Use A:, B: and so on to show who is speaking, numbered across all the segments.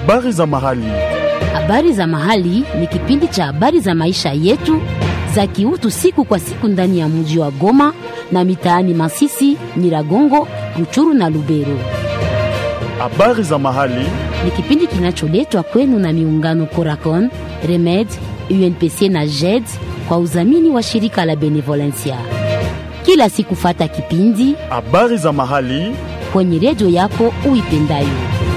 A: Habari za mahali.
B: Habari za mahali ni kipindi cha habari za maisha yetu za kiutu siku kwa siku ndani ya mji wa Goma na mitaani Masisi, Nyiragongo, Ruchuru na Lubero.
A: Habari za mahali.
B: Ni kipindi kinacholetwa kwenu na miungano Coracon, Remed, UNPC na JED kwa udhamini wa shirika la Benevolencia. Kila siku fata kipindi
A: Habari za mahali.
B: kwenye redio yako uipendayo.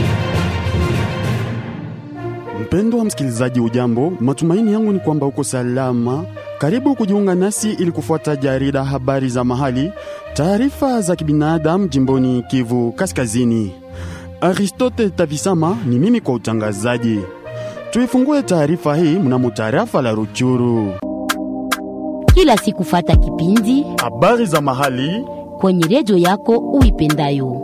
A: Mpendwa msikilizaji, ujambo? Matumaini yangu ni kwamba uko salama. Karibu kujiunga nasi ili kufuata jarida habari za mahali, taarifa za kibinadamu jimboni Kivu Kaskazini. Aristote Tavisama ni mimi kwa utangazaji. Tuifungue taarifa hii mnamo tarafa la Ruchuru.
B: Kila siku fata kipindi
A: Habari za mahali
B: kwenye redio yako uipendayo.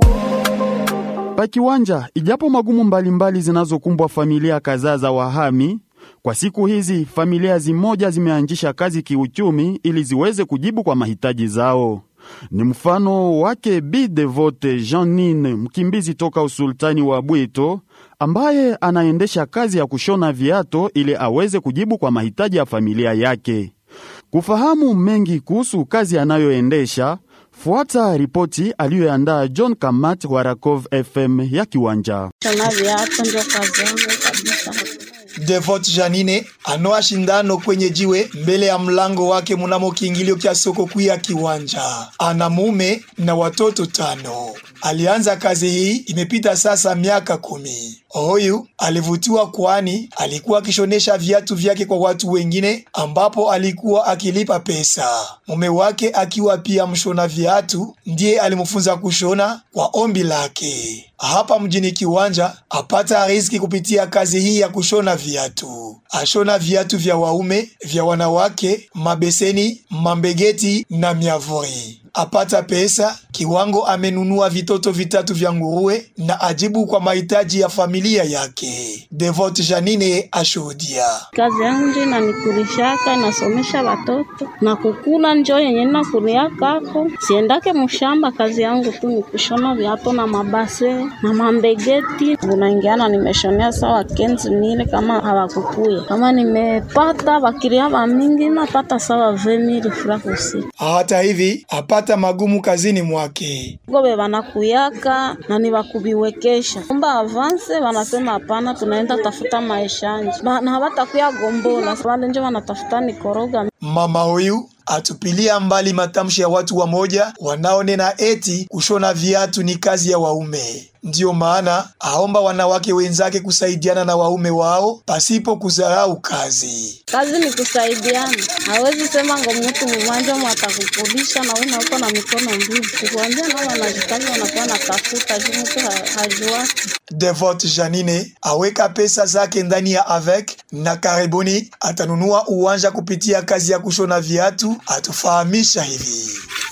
A: pakiwanja, ijapo magumu mbalimbali zinazokumbwa familia kadhaa za wahami kwa siku hizi, familia zimoja zimeanzisha kazi kiuchumi ili ziweze kujibu kwa mahitaji zao. Ni mfano wake Bi Devote Jeanine, mkimbizi toka usultani wa Bwito, ambaye anaendesha kazi ya kushona viato ili aweze kujibu kwa mahitaji ya familia yake. Kufahamu mengi kuhusu kazi anayoendesha, fuata ripoti aliyoandaa John Kamat wa Rakov FM ya Kiwanja.
C: Shona viatu ndio kazi yangu kabisa.
D: Devot Janine anoa shindano kwenye jiwe mbele ya mlango wake mnamo kiingilio kya soko kuu ya Kiwanja. Ana mume na watoto tano. Alianza kazi hii imepita sasa miaka kumi. Huyu alivutiwa kwani alikuwa akishonesha viatu vyake kwa watu wengine, ambapo alikuwa akilipa pesa. Mume wake akiwa pia mshona viatu ndiye alimfunza kushona kwa ombi lake. Hapa mjini Kiwanja apata riziki kupitia kazi hii ya kushona viatu. Ashona viatu vya waume, vya wanawake, mabeseni, mambegeti na miavuri. Apata pesa kiwango, amenunua vitoto vitatu vya nguruwe na ajibu kwa mahitaji ya familia yake. Devote Janine ashuhudia.
C: Kazi yangu ndio inanikulishaka inasomesha watoto na kukula njo yenye nakuriakako. Siendake mshamba, kazi yangu tu ni kushona viatu na mabase na mambegeti. Unaingiana nimeshonea sawa kenzi mile kama hawakukuya kama nimepata bakiria ba mingi napata sawa vemili furakusi
D: Hata hivi apata magumu kazini mwake.
C: gobe banakuyaka na ni bakubiwekesha kumba avanse, wanasema hapana, tunaenda tafuta maishanje Ba- na hawatakuya gombola wale njo wanatafuta nikoroga
D: Mama huyu atupilia mbali matamshi ya watu wamoja wanaonena eti kushona viatu ni kazi ya waume. Ndiyo maana aomba wanawake wenzake kusaidiana na waume wao pasipo kudharau kazi.
C: kazi ni kusaidiana. Hawezi sema ngo mtu mmoja mwatakukulisha na una uko na mikono mbili, kukuambia nao wanajikazi wanakuwa natafuta juu mtu ha- hajuaki
D: Devote Janine aweka pesa zake ndani ya avec na karibuni atanunua uwanja kupitia kazi ya kushona viatu, atufahamisha hivi.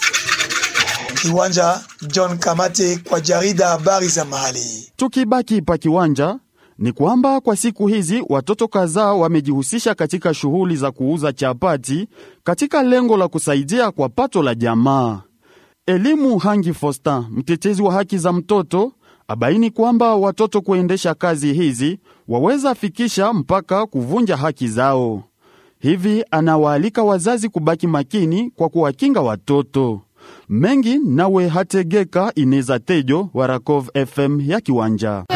D: Kiwanja John Kamate kwa jarida habari za mahali.
A: Tukibaki pa kiwanja ni kwamba kwa siku hizi watoto kadhaa wamejihusisha katika shughuli za kuuza chapati katika lengo la kusaidia kwa pato la jamaa. Elimu Hangi Fosta, mtetezi wa haki za mtoto, abaini kwamba watoto kuendesha kazi hizi waweza fikisha mpaka kuvunja haki zao. Hivi anawaalika wazazi kubaki makini kwa kuwakinga watoto. Mengi nawe hategeka ineza tejo wa Rakov FM ya Kiwanja.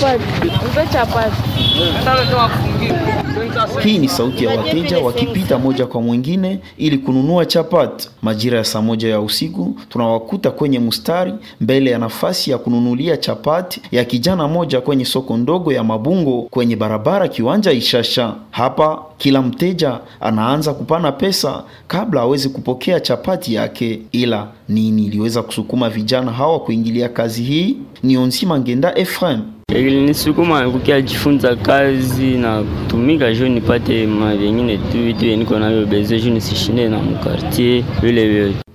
E: Hii ni sauti ya wateja wakipita moja kwa mwingine ili kununua chapati. Majira ya saa moja ya usiku tunawakuta kwenye mstari mbele ya nafasi ya kununulia chapati ya kijana moja kwenye soko ndogo ya Mabungo kwenye barabara Kiwanja Ishasha. Hapa kila mteja anaanza kupana pesa kabla aweze kupokea chapati yake. Ila nini iliweza kusukuma vijana hawa kuingilia kazi hii? Ni Onsima Ngenda Efraim.
F: ilinisukuma kukia jifunza kazi na kutumika juu nipate ma vingine tu vitu yenye niko navyo beze juu nisishinde na mkartier vile vyote.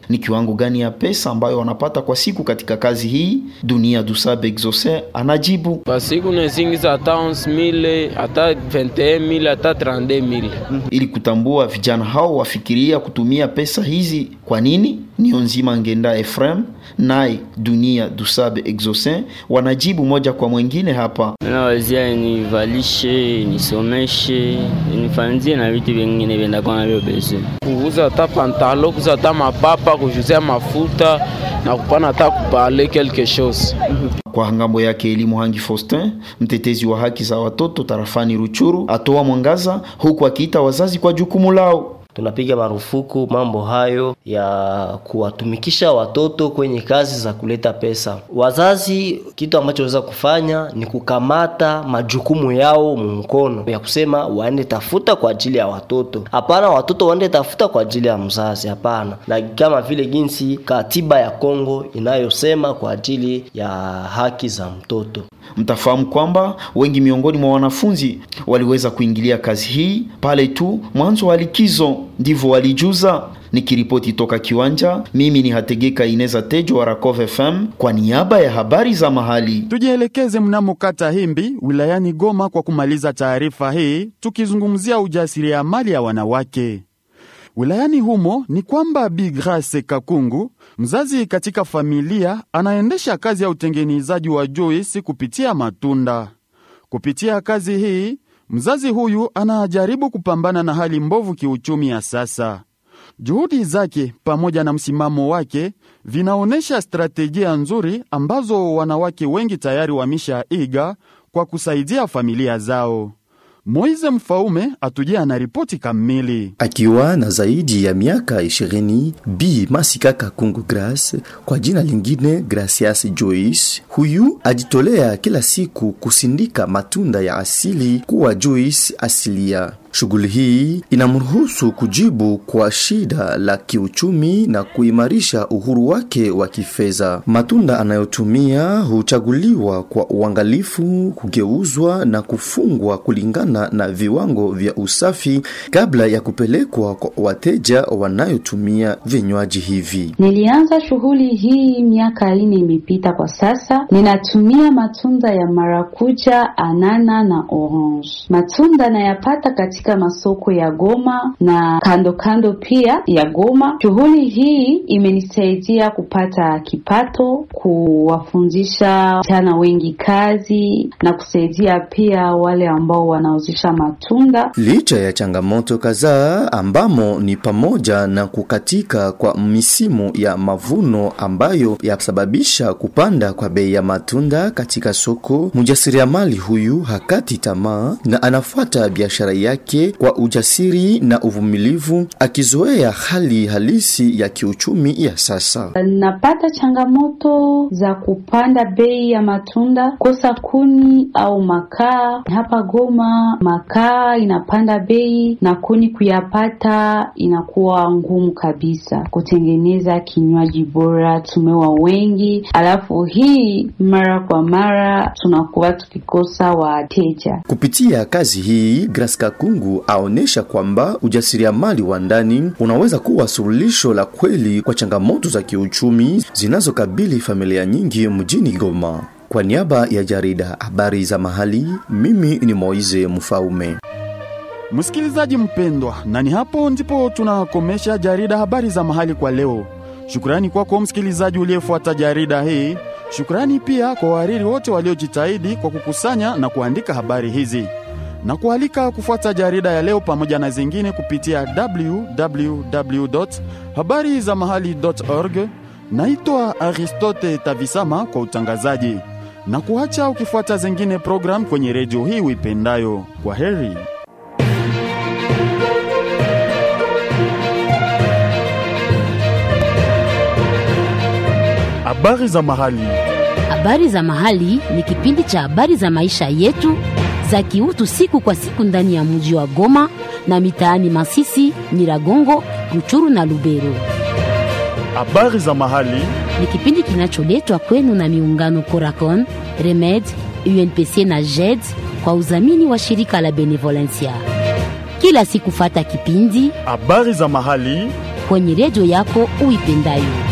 E: Ni kiwango gani ya pesa ambayo wanapata kwa siku katika kazi hii? Dunia Dusabe Exaucin anajibu.
G: Kwa siku nazingiza hata 11000 hata 21000 hata 32000.
E: Ili kutambua vijana hao wafikiria kutumia pesa hizi kwa nini, nio nzima Ngenda Efrem naye Dunia Dusabe Exaucin wanajibu moja kwa mwingine hapa.
F: Nawazia nivalishe, nisomeshe, nifanzie na vitu vingine vyendakuwa navyo bese.
G: Kuuza hata pantalo, kuuza hata mapapa, kujuzia mafuta na kupana hata kupale quelque chose.
E: Kwa ngambo yake Elimu Hangi Faustin, mtetezi wa haki za watoto tarafani Ruchuru, atoa mwangaza huku akiita wazazi kwa jukumu lao.
H: Tunapiga marufuku mambo hayo ya kuwatumikisha watoto kwenye kazi za kuleta pesa. Wazazi, kitu ambacho waweza kufanya ni kukamata majukumu yao mkono ya kusema waende tafuta kwa ajili ya watoto. Hapana, watoto waende tafuta kwa ajili ya mzazi. Hapana, na kama vile jinsi katiba ya Kongo inayosema kwa ajili ya haki za mtoto.
E: Mtafahamu kwamba wengi miongoni mwa wanafunzi waliweza kuingilia kazi hii pale tu mwanzo wa likizo, ndivyo walijuza. Nikiripoti toka kiwanja, mimi ni Hategeka Ineza Tejo wa Rakov FM kwa niaba ya habari za mahali.
A: Tujielekeze mnamo kata Himbi wilayani Goma kwa kumaliza taarifa hii, tukizungumzia ujasiriamali ya wanawake wilayani humo. Ni kwamba Bi Grace Kakungu, mzazi katika familia, anaendesha kazi ya utengenezaji wa juisi kupitia matunda. Kupitia kazi hii, mzazi huyu anajaribu kupambana na hali mbovu kiuchumi ya sasa. Juhudi zake pamoja na msimamo wake vinaonyesha stratejia nzuri ambazo wanawake wengi tayari wameshaiga kwa kusaidia familia zao. Moize Mfaume atujia na ripoti kamili.
I: Akiwa na zaidi ya miaka ishirini, Bi Masika Kakungu Grace kwa jina lingine Gracias Joyce, huyu ajitolea kila siku kusindika matunda ya asili kuwa juice asilia. Shughuli hii inamruhusu kujibu kwa shida la kiuchumi na kuimarisha uhuru wake wa kifedha. Matunda anayotumia huchaguliwa kwa uangalifu, kugeuzwa na kufungwa kulingana na viwango vya usafi kabla ya kupelekwa kwa wateja wanayotumia vinywaji hivi.
J: Nilianza shughuli hii miaka ine imepita. Kwa sasa ninatumia matunda ya marakuja, anana na orange. Matunda nayapata katika masoko ya Goma na kando kando pia ya Goma. Shughuli hii imenisaidia kupata kipato, kuwafundisha vijana wengi kazi na kusaidia pia wale ambao wanauzisha matunda.
I: Licha ya changamoto kadhaa ambamo ni pamoja na kukatika kwa misimu ya mavuno ambayo yasababisha kupanda kwa bei ya matunda katika soko, mjasiriamali huyu hakati tamaa na anafuata biashara yake kwa ujasiri na uvumilivu, akizoea hali halisi ya kiuchumi ya sasa.
J: Napata changamoto za kupanda bei ya matunda, kosa kuni au makaa. Hapa Goma makaa inapanda bei na kuni kuyapata inakuwa ngumu kabisa. Kutengeneza kinywaji bora tumewa wengi, alafu hii mara kwa mara tunakuwa tukikosa wateja.
I: Kupitia kazi hii, Grace Kakungu aonesha kwamba ujasiriamali wa ndani unaweza kuwa suluhisho la kweli kwa changamoto za kiuchumi zinazokabili familia nyingi mjini Goma. Kwa niaba ya jarida habari za mahali, mimi ni Moize Mfaume.
A: Msikilizaji mpendwa, na ni hapo ndipo tunakomesha jarida habari za mahali kwa leo. Shukrani kwako msikilizaji uliyefuata jarida hii. Shukrani pia kwa wahariri wote waliojitahidi kwa kukusanya na kuandika habari hizi na kualika kufuata jarida ya leo pamoja na zingine kupitia www habari za mahali org. Naitwa Aristote Tavisama kwa utangazaji na kuacha ukifuata zingine program kwenye redio hii uipendayo. Kwa heri. Habari za mahali.
B: Habari za mahali ni kipindi cha habari za maisha yetu za kiutu siku kwa siku ndani ya mji wa Goma na mitaani Masisi, Nyiragongo, Ruchuru na Lubero.
A: Habari za mahali
B: Ni kipindi kinacholetwa kwenu na miungano Coracon, Remed, UNPC na JED kwa udhamini wa shirika la Benevolencia. Kila siku fata kipindi
A: habari za mahali
B: kwenye redio yako uipendayo.